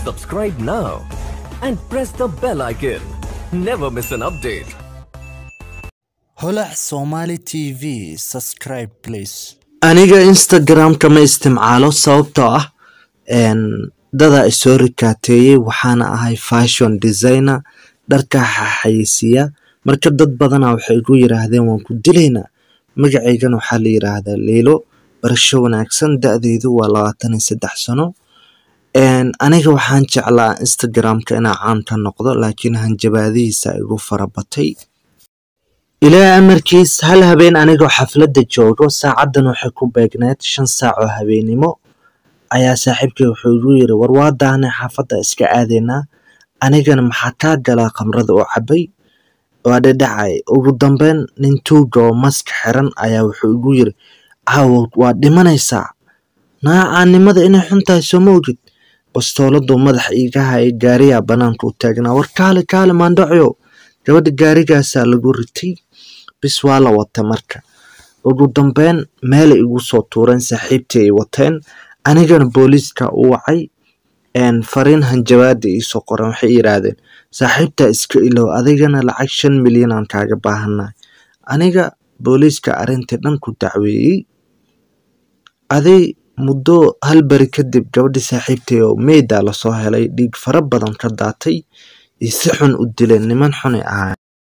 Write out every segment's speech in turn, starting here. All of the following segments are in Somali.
Subscribe now and press the bell icon. Never miss an update. holac somali tv subscribe please aniga instagram-ka ma isticmaalo sababtoo ah een, dadaa isoo rikaateeyey waxaana ahay fashion designer dharka xayeysiiya marka dad badana waxay igu yiraahdeen waan ku dilaynaa magacaygana waxaa la yiraahdaa leelo barasho wanaagsan da-deydu waa labaatan iyo saddex sano Een, aniga waxaan jeclaa instagram-ka inaa caan ka noqdo laakiin hanjabaadihiisa igu farabatay ilaa amarkiis hal habeen anigoo xafladda joogo saacadan waxay ku beegneed shan saac oo habeenimo ayaa saaxiibkay wuxuu igu yiri war waa daahnay xaafadda iska aadaynaa anigana maxaa kaa galaa khamrada oo cabay waa dhadhacay ugu dambeyn nin tuuga oo maska xiran ayaa wuxuu igu yiri caawa waa dhimanaysaa naacaannimada inay xun tahay sooma ogid bastooladuu madaxa iiga hayay gaariyaa banaanka u taagnaa war kaale kaale maandhacyo gabadha gaarigaasaa lagu ritay bis waa la wata marka ugu dambeyn meelay igu soo tuureen saaxiibtii ay wateen anigana booliiska u wacay een, fariin hanjabaada iisoo qoran waxay yiraahdeen saaxiibtaa iska ilow adigana lacag shan milyan aan kaaga baahannahay aniga booliiska arrintii dhan ku dacweeyey aday muddo hal beri kadib gabadhii saaxiibtay oo meydaa lasoo helay dhiig fara badan ka daatay iyo si xun u dileen niman xunay ahaa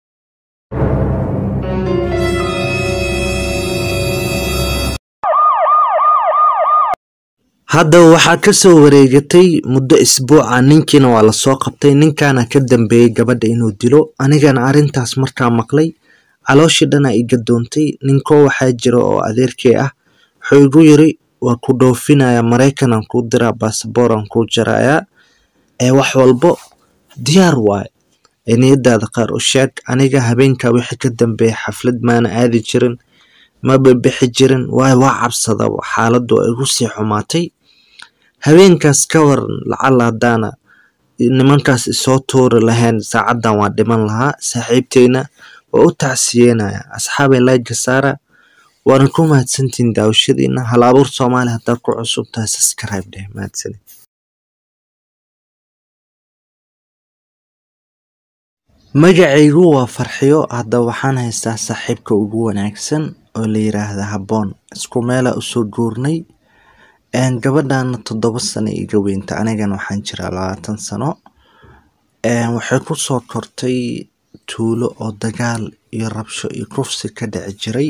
haddaba waxaa ka soo wareegatay muddo isbuuca ninkiina waa lasoo qabtay ninkaana ka dambeeyey gabadha inuu dilo anigana arrintaas markaa maqlay calooshii dhanaa iga doontay ninkoo waxaa jira oo adeerkay ah wuxuu igu yiri waa ku dhoofinaya maraykanaan kuu diraa baasabooraan kuu jarayaa ee wax walbo diyaar waaye ee niyadaada qaar u sheeg aniga habeenkaa wixii ka dambeeya xaflad maana aadi jirin ma bixi jirin waayo waa cabsadaba xaaladdu ay igu sii xumaatay habeenkaas ka waran lacala haddaana nimankaas isoo tuuri lahayn saacadan waa dhiman lahaa saaxiibteyna waa u tacsiyeynaya asxaabay layga saara waana ku mahadsantihiin daawashadiina hal abuur soomaali haddaad ku cusub tahay subscribe dheh mahadsanid magacaygu waa farxiyo hadda waxaan haystaa saaxiibka ugu wanaagsan oo la yiraahda habboon isku meelaa usoo guurnay een, gabadhana toddoba sano iga weynta anigana waxaan jiraa labaatan sano een, waxay ku soo kortay tuulo oo dagaal iyo rabsho iyo kufsi ka dhici jiray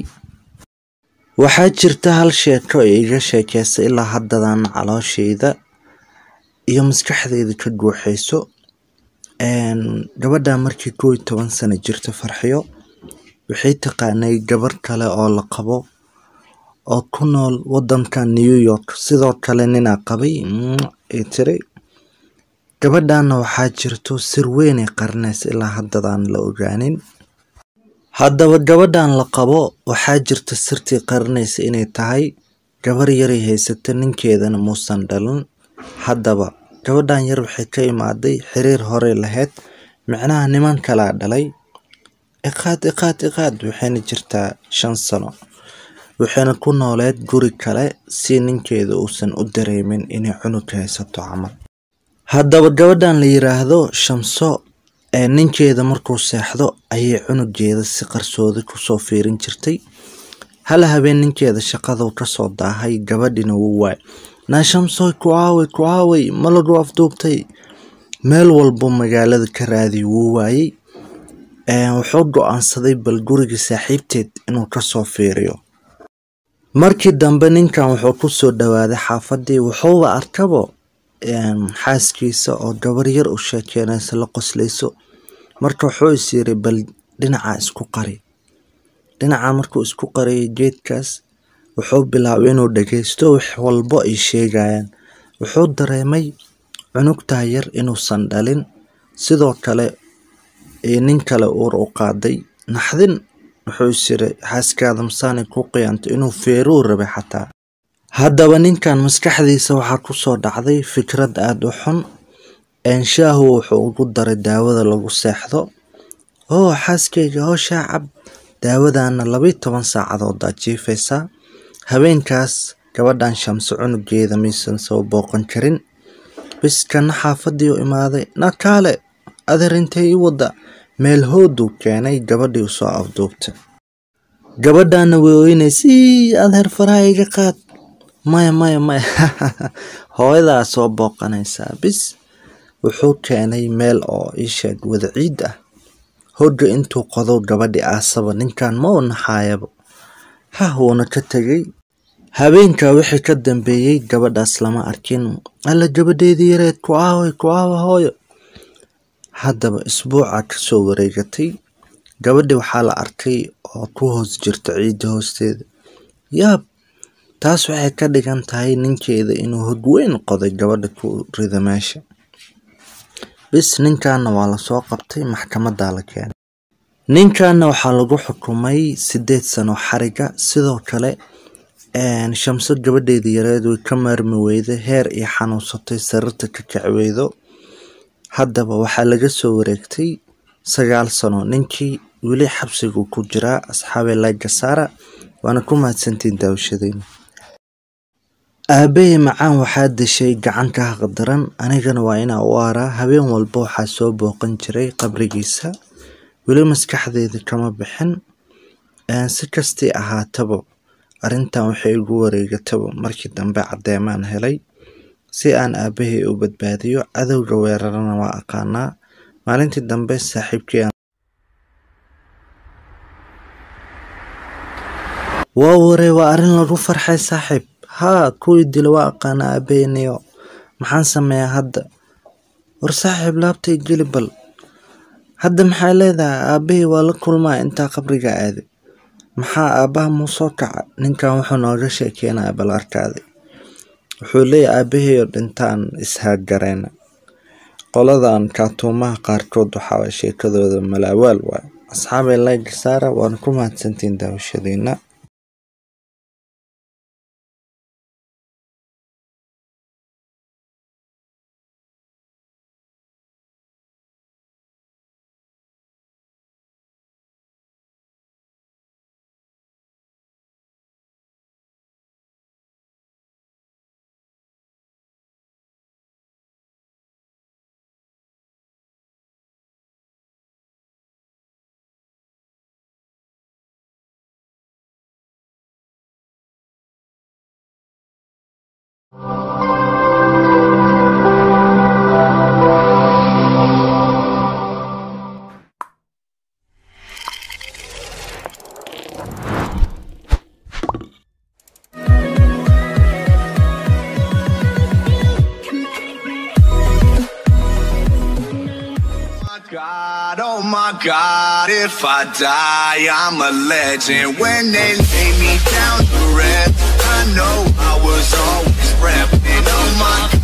waxaa jirta hal sheeko ee iga sheekeysay ilaa haddadan calooshayda iyo maskaxdayda ka guuxayso een, gabadha markii koow iyo toban sano jirta farxiyo waxay taqaanay gabar kale oo la qabo oo ku nool wadanka new york sidoo kale ninaa qabay mm, ay tiri gabadhana waxaa jirto sir weynay qarinaysa ilaa haddadaan la ogaanin haddaba gabadhan la qabo waxaa jirta sirtii qarinaysa inay tahay gabar yaray haysata ninkeedana muusan dhalin haddaba gabadhan yar waxay ka imaaday xiriir horey lahayd micnaha niman kalaa dhalay iqaad iqaad iqaad waxayna jirtaa shan sano waxayna ku nooleed guri kale si ninkeeda uusan u dareemin inay cunug haysato camal haddaba gabadhan la yiraahdo shamso ee ninkeeda markuu seexdo ayay cunugeeda si qarsoodi kusoo fiirin jirtay hal habeen ninkeeda shaqaduu kasoo daahay gabadhina wuu waay naa shamsoy ku aaway ku aaway ma lagu afduubtay meel walbo magaalada ka raadiy wuu waayey Een, wuxuu go-aansaday bal guriga saaxiibteed inuu kasoo fiiriyo markii dambe ninkan wuxuu kusoo dhawaaday xaafadii wuxuuba arkabo een, xaaskiisa oo gabar yar u sheekeynaysa la qoslayso marka wuxuu is yiri bal dhinaca isku qari dhinaca markuu isku qariyay geedkaas wuxuu bilaabay inuu dhageysto wax walbo ay sheegayaan wuxuu dareemay cunugtaa yar inuusan dhalin sidoo kale ee nin kale uur u qaaday naxdin wuxuu is yiri xaaskaada masaanay ku qiyaantay inuu feeruu rabay xataa haddaba ninkan maskaxdiisa waxaa kusoo dhacday fikrad aada u xun eenshaahu wuxuu ugu daray daawada lagu seexdo oo xaaskayga howshaa cab daawadana labayo toban saacadood aad jiifaysaa habeenkaas gabadhan shamso cunugeeda maysan soo booqan karin bis kana xaafadii u imaaday nakaale adeer intay ii wadda meel hooduu keenay gabadhii usoo afduubtay gabadhaana way oynaysay adeer faraha iga qaad maya maya maya hooyadaa soo booqanaysaa bis wuxuu keenay meel oo iisheeg wada ciid ah hooga intuu qodo gabadhi aasaba ninkan ma u naxaayaba hah wuuna ka tegay habeenkaa wixii ka dambeeyey gabadhaas lama arkin alla gabadheedii yareed ku aaway ku aawa hooyo haddaba isbuuca kasoo wareegatay gabadhi waxaa la arkay oo ku hoos jirta ciidda hoosteeda yaab taas waxay ka dhigan tahay ninkeeda inuu hog weyn qoday gabadha ku rida meesha bis ninkaana waa lasoo qabtay maxkamadaa la keenay ninkaana waxaa lagu xukumay sideed sano xariga sidoo kale shamso gabadheedii yareed way ka maarmi weyday heer iyo xanuunsatay sarirta ka kacweydo haddaba waxaa laga soo wareegtay sagaal sano ninkii weli xabsiguu ku jiraa asxaabe lagasaara waana ku mahadsantiin daawashadeyna aabbahay macaan waxaa deshay gacan ka haqdaran anigana waa inaa u aaraa habeen walba waxaa soo booqan jiray qabrigiisa weli maskaxdeeda kama bixin si kastii ahaataba arrintan waxay igu wareegataba markii dambe caddeemaan helay si aan aabbahay u badbaadiyo cadowga weerarana waa aqaanaa maalintii dambe saaxiibkii waa waree waa arrin lagu farxay saaxiib haa kuwii dila waa aqaana aabaheynayo maxaan sameeyaa hadda war saaxiib laabtay geli bal hadda maxay leedahay aabahey waa la kulmaa intaa qabriga aaday maxaa aabbaha muu soo kaca ninkan wuxuu nooga sheekeynaya bal arkaaday wuxuu leeyahy aabaheyoo dhintaan ishaaggareena qoladan kaatuumaha qaarkood waxaa sheekadooda malaawaal waay asxaabay layga saara waana ku mahadsantiin daawashadiina God, oh my God, if I die, I'm a legend. When they lay me down to rest, I know I was always repping. Oh my